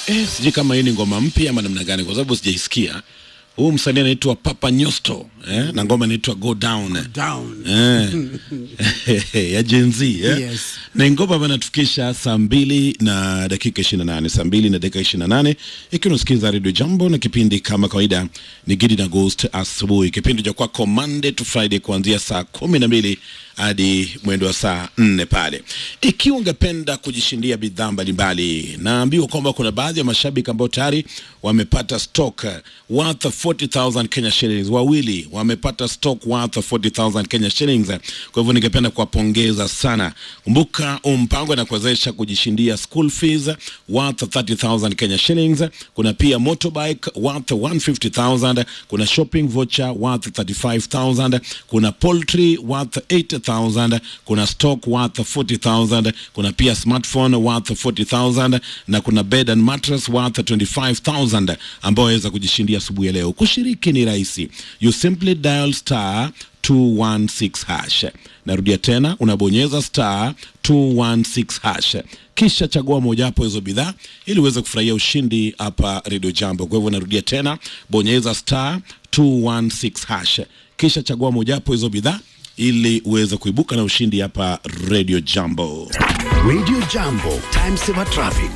eh, sijui kama hii ni ngoma mpya ama namna gani, kwa sababu sijaisikia. Huu msanii anaitwa Papa Nyosto eh, na ngoma inaitwa Go Down Down. eh, ya Gen Z eh? Yes. na ngoma ambayo inatufikisha saa mbili na dakika ishirini na nane saa mbili na dakika ishirini na nane ikiwa unasikiza redio Jambo na kipindi kama kawaida ni Gidi na Ghost asubuhi, kipindi cha kwako Monday to Friday kuanzia saa kumi na mbili hadi mwendo wa saa nne pale. Ikiwa ungependa kujishindia bidhaa mbalimbali, naambiwa kwamba kuna baadhi ya mashabiki ambao tayari wamepata stock worth 40,000 Kenya shillings, wawili wamepata stock worth 40,000 Kenya shillings. Kwa hivyo ningependa kuwapongeza sana. Kumbuka huu mpango inakuwezesha kujishindia school fees worth 30,000 Kenya shillings. Kuna pia motorbike worth 150,000, kuna shopping voucher worth 35,000, kuna poultry worth 80,000, kuna stock worth 40,000, kuna pia smartphone worth 40,000 na kuna bed and mattress worth 25,000 ambao waweza kujishindia asubuhi ya leo. Kushiriki ni rahisi. You simply dial star 216 hash. Narudia tena, unabonyeza star 216 hash, kisha chagua mojawapo hizo bidhaa ili uweze kufurahia ushindi hapa Radio Jambo. Kwa hivyo narudia tena, bonyeza star 216 hash, kisha chagua mojawapo hizo bidhaa ili uweze kuibuka na ushindi hapa Radio Jambo. Radio Jambo, time saver traffic.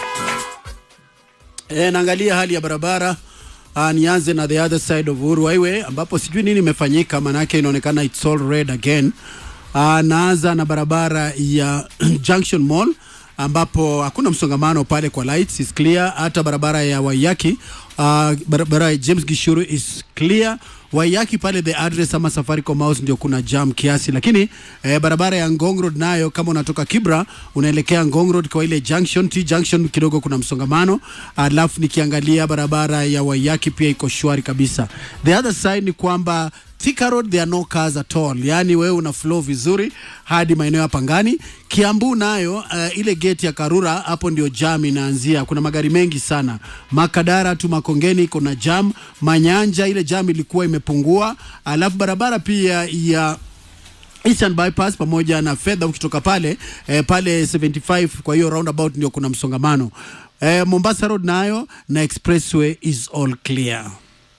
E, naangalia hali ya barabara. Uh, nianze na the other side of Uhuru Highway ambapo sijui nini imefanyika, manake inaonekana it's all red again. Uh, naanza na barabara ya Junction Mall ambapo hakuna msongamano pale kwa lights is clear. Hata barabara ya Waiyaki uh, barabara ya James Gishuru is clear. Waiyaki pale the address ama Safaricom House ndio kuna jam kiasi, lakini eh, barabara ya Ngong Road nayo kama unatoka Kibra unaelekea Ngong Road kwa ile junction T junction kidogo kuna msongamano. Alafu nikiangalia barabara ya Waiyaki pia iko shwari kabisa. The other side ni kwamba Thika Road there are no cars at all, yaani wewe una flow vizuri hadi maeneo ya Pangani. Kiambu nayo uh, ile gate ya Karura hapo ndio jam inaanzia, kuna magari mengi sana. Makadara tu Makongeni kuna jam, Manyanja ile jam ilikuwa imepungua, alafu barabara pia ya Eastern bypass pamoja na fedha ukitoka pale eh, pale 75 kwa hiyo roundabout ndio kuna msongamano eh, Mombasa Road nayo na expressway is all clear.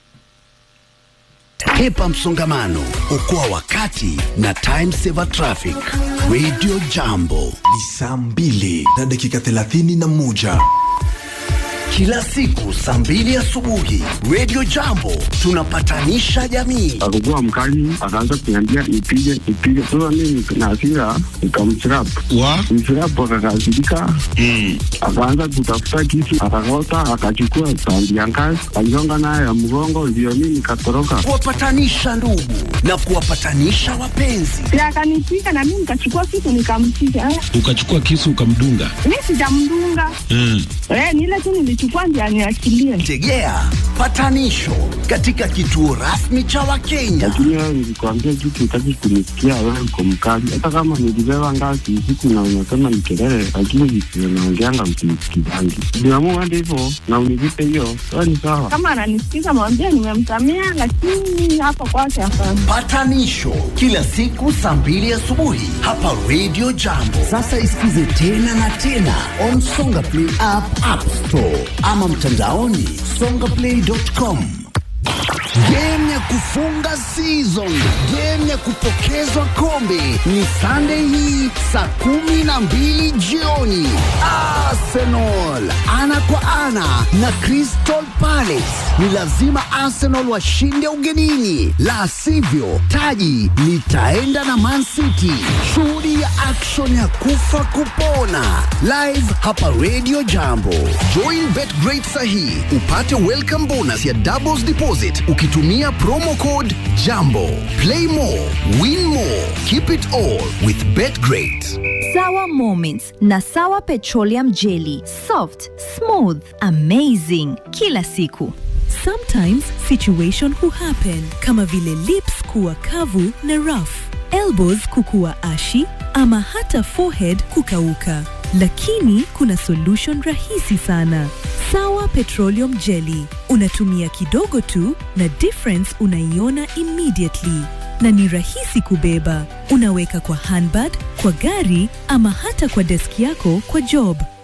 Hepa msongamano, okoa wakati na time saver traffic. Radio Jambo ni saa mbili na dakika thelathini na moja kila siku saa mbili asubuhi. Radio Jambo tunapatanisha jamii. akakuwa mkali, akaanza kuniambia nipige nipige. Sasa mimi na hasira nikamchirap wa mchirap, akakasirika akaanza kutafuta kisu, akakota, akachukua tandi ya ngazi, aligonga nayo ya mgongo, ndio mimi nikatoroka. Kuwapatanisha ndugu na kuwapatanisha wapenzi. Si akanipiga na mimi nikachukua kitu nikampiga. Eh, ukachukua kisu ukamdunga. Mi sijamdunga Mm. eh, ni ile tu nilichukua ndio aniachilie. Tegea patanisho katika kituo rasmi cha Wakenya. Lakini wewe nilikwambia kitu, utaki kunisikia. Wewe uko mkali, hata kama nilibeba ngazi usiku na unasema ni kelele, lakini visivyo naongeanga msinisikizangi. Niamua hadi hivyo na univipe hiyo, wewe ni sawa. Kama ananisikiza mwambie nimemsamea, lakini hapo kwake hapana. Patanisho kila siku saa mbili asubuhi hapa Radio Jambo. Sasa isikize tena na tena on Songa Play app, App Store ama mtandaoni songaplay.com. Game ya kufunga season, game ya kupokezwa kombe ni Sunday hii saa kumi na mbili jioni. Arsenal ana kwa ana na Crystal Palace. Ni lazima Arsenal washinde ugenini, la sivyo taji litaenda na Man City. Shuhudia action ya kufa kupona live hapa Radio Jambo. Join BetGreat sahi upate welcome bonus ya doubles deposit ukitumia promo code JAMBO. Play more, win more, keep it all with BetGreat. Sawa Moments na Sawa Petroleum Jelly. Soft, smooth, amazing. Kila siku. Sometimes situation huhappen kama vile lips kuwa kavu na rough, elbows kukuwa ashi ama hata forehead kukauka. Lakini kuna solution rahisi sana. Sawa Petroleum Jelly. Unatumia kidogo tu na difference unaiona immediately. Na ni rahisi kubeba. Unaweka kwa handbag, kwa gari ama hata kwa deski yako kwa job.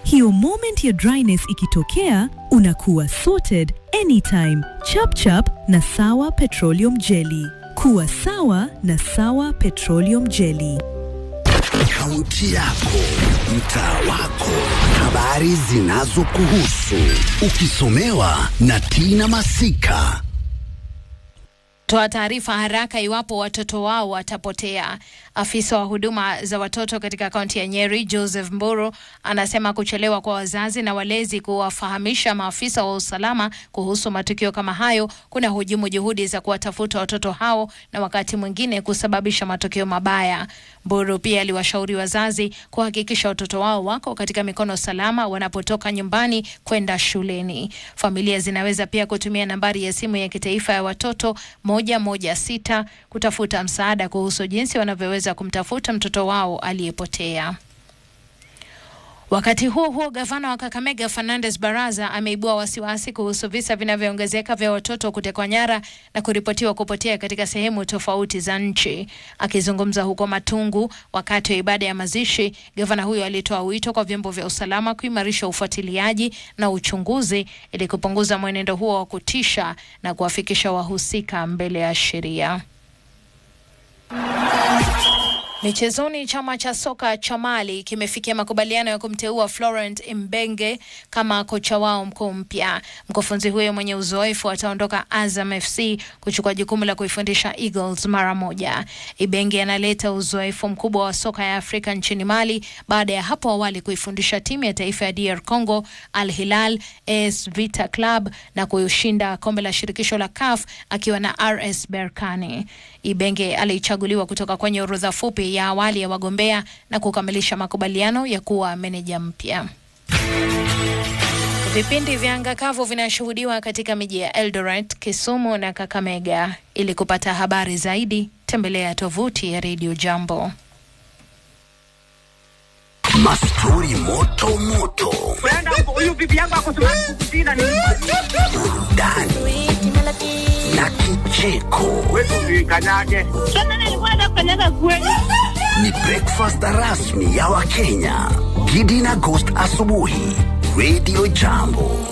Hiyo moment ya dryness ikitokea, unakuwa sorted anytime. Chap chap na Sawa Petroleum Jelly. Kuwa sawa na Sawa Petroleum Jelly. Kaunti yako, mtaa wako, habari zinazokuhusu, ukisomewa na Tina Masika. toa taarifa haraka iwapo watoto wao watapotea. Afisa wa huduma za watoto katika kaunti ya Nyeri, Joseph Mburu, anasema kuchelewa kwa wazazi na walezi kuwafahamisha maafisa wa usalama kuhusu matukio kama hayo kuna hujumu juhudi za kuwatafuta watoto hao na wakati mwingine kusababisha matokeo mabaya. Mburu pia aliwashauri wazazi kuhakikisha watoto wao wako katika mikono salama wanapotoka nyumbani kwenda shuleni. Familia zinaweza pia kutumia nambari ya simu ya kitaifa ya watoto moja moja sita kutafuta msaada kuhusu jinsi wanavyoweza kumtafuta mtoto wao aliyepotea. Wakati huo huo, gavana wa Kakamega Fernandes Baraza ameibua wasiwasi kuhusu visa vinavyoongezeka vya watoto kutekwa nyara na kuripotiwa kupotea katika sehemu tofauti za nchi. Akizungumza huko Matungu wakati wa ibada ya mazishi, gavana huyo alitoa wito kwa vyombo vya usalama kuimarisha ufuatiliaji na uchunguzi ili kupunguza mwenendo huo wa kutisha na kuwafikisha wahusika mbele ya sheria. Michezoni, chama cha soka cha Mali kimefikia makubaliano ya kumteua Florent Imbenge kama kocha wao mkuu mpya. Mkufunzi huyo mwenye uzoefu ataondoka Azam FC kuchukua jukumu la kuifundisha Eagles mara moja. Ibenge analeta uzoefu mkubwa wa soka ya Afrika nchini Mali baada ya hapo awali kuifundisha timu ya taifa ya DR Congo, Al Hilal, AS Vita Club na kushinda kombe la shirikisho la CAF akiwa na RS Berkane. Ibenge alichaguliwa kutoka kwenye orodha fupi ya awali ya wagombea na kukamilisha makubaliano ya kuwa meneja mpya. Vipindi vya anga kavu vinashuhudiwa katika miji ya Eldoret, Kisumu na Kakamega. Ili kupata habari zaidi, tembelea tovuti ya Radio Jambo. Mastori moto moto, burudani na kicheko. Ni breakfast rasmi ya Wakenya. Gidi na Ghost asubuhi, Radio Jambo.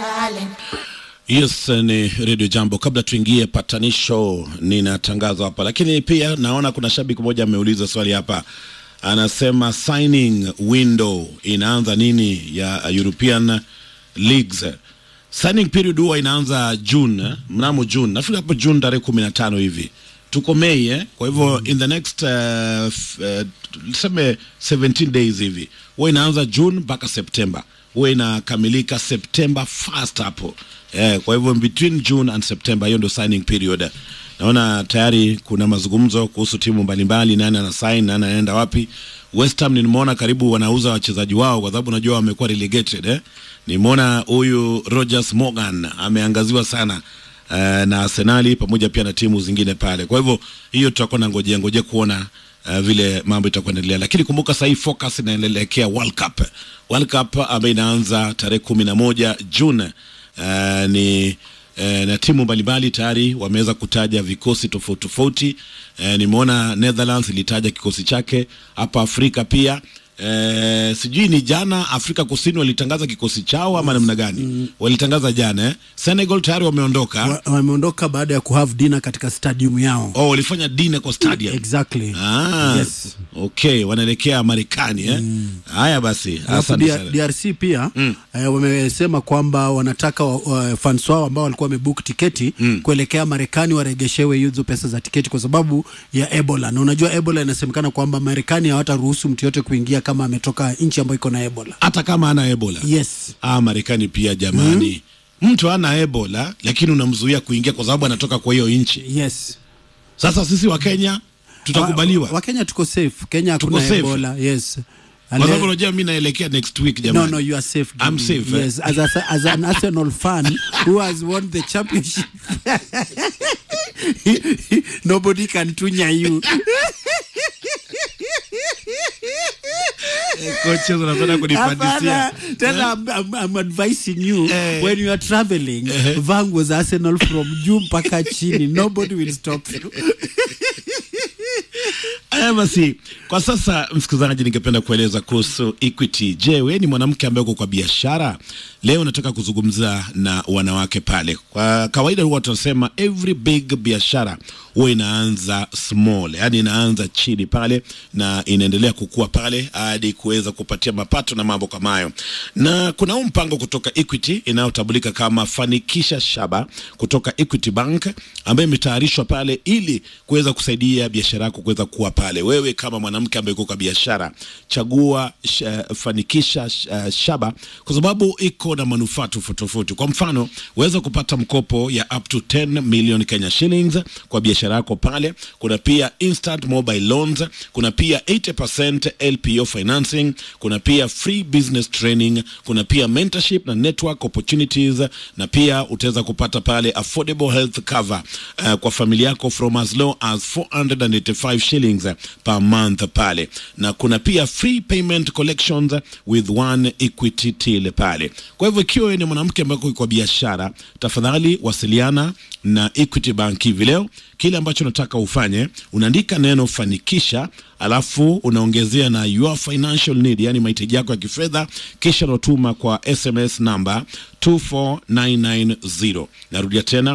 Yes, ni Radio Jambo. Kabla tuingie patanisho, nina tangazo hapa, lakini pia naona kuna shabiki mmoja ameuliza swali hapa, anasema signing window inaanza nini ya European leagues? Signing period huwa inaanza June, eh, mnamo June, nafikiri hapo June tarehe kumi na tano hivi tuko Mei eh? Kwa hivyo in the next uh, f- uh, tuseme 17 days hivi huwa inaanza June mpaka September, huwa inakamilika September first hapo eh, kwa hivyo in between June and September, hiyo ndio signing period. Naona tayari kuna mazungumzo kuhusu timu mbalimbali, nani ana sign, nani anaenda wapi. West Ham nimeona karibu wanauza wachezaji wao, kwa sababu unajua wamekuwa relegated eh. Nimeona huyu Rogers Morgan ameangaziwa sana uh, na Arsenali pamoja pia na timu zingine pale. Kwa hivyo hiyo tutakuwa na ngojea ngojea kuona uh, vile mambo itakuwa endelea, lakini kumbuka sahii focus inaelekea World Cup. World Cup ambayo inaanza tarehe kumi na moja June uh, ni eh, na timu mbalimbali tayari wameweza kutaja vikosi tofauti tofauti. Eh, nimeona Netherlands ilitaja kikosi chake hapa Afrika pia. Eh, sijui ni jana Afrika Kusini walitangaza kikosi chao ama namna gani? Walitangaza jana eh? Senegal tayari wameondoka. Wa- wameondoka baada ya kuhave dinner katika stadium yao Oh, walifanya dinner kwa stadium. exactly Ah, Yes. okay, wanaelekea Marekani eh? Haya basi, Alafu asante DR- sana. DRC pia eh, wamesema kwamba wanataka wa, wa, fans wao ambao walikuwa wamebook tiketi kuelekea Marekani waregeshewe hizo pesa za tiketi kwa sababu ya Ebola, na unajua Ebola inasemekana kwamba Marekani hawataruhusu mtu yote kuingia kama ametoka nchi ambayo iko na Ebola. Hata kama ana Ebola. Yes. Ah, Marekani pia jamani. Mtu ana Ebola lakini unamzuia kuingia kwa sababu anatoka kwa hiyo nchi. Yes. Sasa sisi wa Kenya tutakubaliwa. Wa- Wakenya tuko safe. Kenya Tuko hakuna safe. Ebola. Yes. Kwa And, sababu eh, unajua mimi naelekea next week jamani. No, no, you are safe. I'm Gidi. safe, eh? Yes, as, a, as an Arsenal fan who has won the championship, nobody can tunya you. Coaches wanapenda kunipandisia. Hapana, tena I'm, I'm, I'm advising you Eh. when you are traveling, Vang was Arsenal from juu mpaka chini. Nobody will stop you. Haya basi, kwa sasa msikilizaji, ningependa kueleza kuhusu Equity. Je, wewe ni mwanamke ambaye uko kwa biashara? Leo nataka kuzungumza na wanawake pale. Kwa kawaida huwa tunasema every big biashara huwa inaanza small, yani inaanza chini pale na inaendelea kukua pale hadi kuweza kupatia mapato na mambo kama hayo. Na kuna huu mpango kutoka Equity inayotambulika kama Fanikisha Shaba kutoka Equity Bank ambayo imetayarishwa pale ili kuweza kusaidia biashara yako kuweza kuwa pale. Wewe kama mwanamke ambaye uko kwa biashara, chagua sh, Fanikisha sh, uh, Shaba kwa sababu iko na manufaa tofauti tofauti. Kwa mfano, waweza kupata mkopo ya up to 10 million Kenya shillings kwa biashara yako pale. Kuna pia instant mobile loans, kuna pia 80% LPO financing, kuna pia free business training, kuna pia mentorship na network opportunities, na pia utaweza kupata pale affordable health cover uh, kwa familia yako from as low as 485 shillings per month pale, na kuna pia free payment collections with one equity till pale. Kwa hivyo ikiwa wewe ni mwanamke ambaye uko kwa biashara, tafadhali wasiliana na Equity Bank hivi leo. Kile ambacho nataka ufanye, unaandika neno fanikisha, alafu unaongezea na your financial need, yani mahitaji yako ya kifedha, kisha unatuma kwa SMS namba 24990. Narudia tena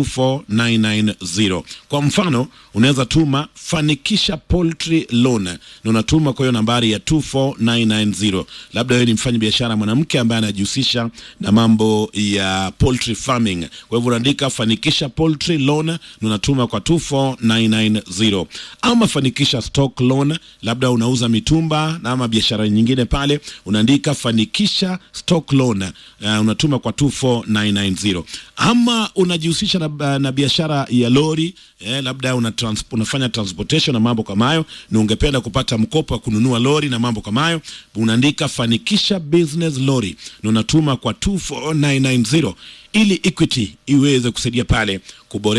24990. Kwa mfano, unaweza tuma fanikisha poultry loan na unatuma kwa hiyo nambari ya 24990. Labda wewe ni mfanya biashara mwanamke ambaye anajihusisha na mambo ya poultry farming, kwa hivyo unaandika fanikisha poultry loan na unatuma kwa 24990, ama fanikisha stock loan, labda unauza mitumba na ama biashara nyingine pale, unaandika fanikisha stock loan uh, unatuma kwa 24990, ama unajihusisha na, na biashara ya lori eh, labda una trans, unafanya transportation na mambo kama hayo, na ungependa kupata mkopo wa kununua lori na mambo kama hayo, unaandika fanikisha business lori na unatuma kwa 24990 ili Equity iweze kusaidia pale kuboresha